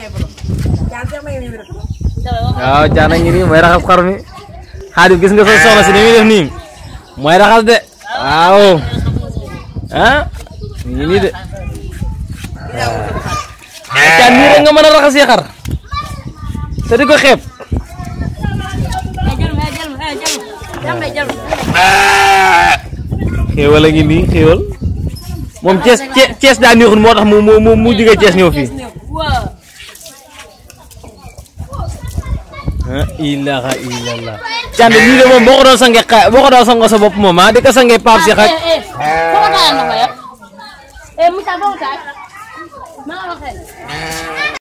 waaw jaana ngi nii mooy raxas xar mi xaadim gis nga sa soxna si ni muy def nii mooy raxas de waaw ah mi ngi nii de waaw jaan nii rek nga mën a raxasee xar te di ko xeeb xéewal a ngi nii xéewal moom Cees Cees daa neexul moo tax mu mu mu mu jóge Cees ñëw fii ah ilaha illallah cànd lii de moom boo ko doon sange xa boo ko doon sango sa bopp moom ah di ko sange paap si xaj Eh, musa bong ka. Mga bakit?